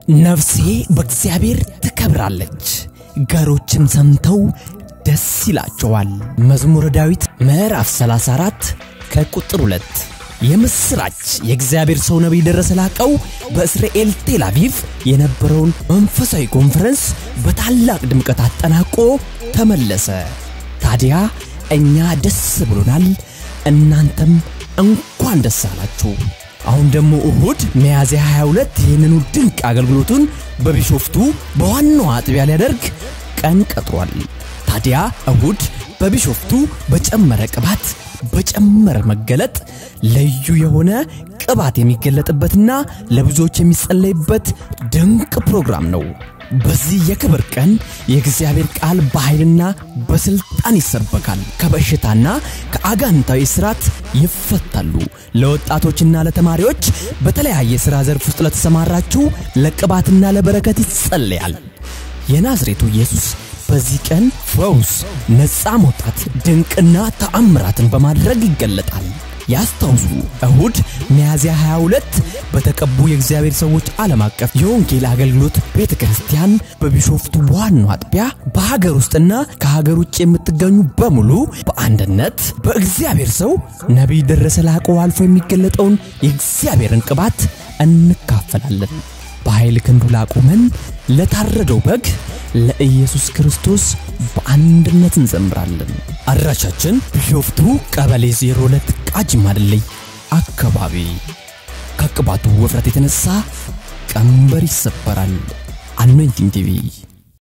ነፍሴ በእግዚአብሔር ትከብራለች፣ ገሮችን ሰምተው ደስ ይላቸዋል። መዝሙረ ዳዊት ምዕራፍ 34 ከቁጥር 2 የምስራች የእግዚአብሔር ሰው ነቢይ ደረሰ ላቀው በእስራኤል ቴል አቪቭ የነበረውን መንፈሳዊ ኮንፈረንስ በታላቅ ድምቀት አጠናቆ ተመለሰ። ታዲያ እኛ ደስ ብሎናል፣ እናንተም እንኳን ደስ አላችሁ። አሁን ደግሞ እሁድ ሚያዝያ 22 ይህንኑ ድንቅ አገልግሎቱን በቢሾፍቱ በዋናው አጥቢያ ሊያደርግ ቀን ቀጥሯል። ታዲያ እሁድ በቢሾፍቱ በጨመረ ቅባት በጨመረ መገለጥ ልዩ የሆነ ቅባት የሚገለጥበትና ለብዙዎች የሚጸለይበት ድንቅ ፕሮግራም ነው። በዚህ የክብር ቀን የእግዚአብሔር ቃል በኃይልና በስልጣን ይሰበካል። ከበሽታና ከአጋንንታዊ ስራት ይፈታሉ። ለወጣቶችና ለተማሪዎች በተለያየ ሥራ ዘርፍ ውስጥ ለተሰማራችሁ ለቅባትና ለበረከት ይጸለያል። የናዝሬቱ ኢየሱስ በዚህ ቀን ፈውስ፣ ነፃ መውጣት፣ ድንቅና ተአምራትን በማድረግ ይገለጣል። ያስታውሱ፣ እሁድ ሚያዝያ 22 በተቀቡ የእግዚአብሔር ሰዎች ዓለም አቀፍ የወንጌል አገልግሎት ቤተ ክርስቲያን በቢሾፍቱ ዋናው አጥቢያ በሀገር ውስጥና ከሀገር ውጭ የምትገኙ በሙሉ በአንድነት በእግዚአብሔር ሰው ነቢይ ደረሰ ላቀው አልፎ የሚገለጠውን የእግዚአብሔርን ቅባት እንካፈላለን። በኃይል ክንዱ ላቆመን ለታረደው በግ ለኢየሱስ ክርስቶስ በአንድነት እንዘምራለን። አድራሻችን ቢሾፍቱ ቀበሌ 02 ቃጂማ ድልድይ አካባቢ። ከቅባቱ ውፍረት የተነሳ ቀንበር ይሰበራል። አኖይንቲንግ ቲቪ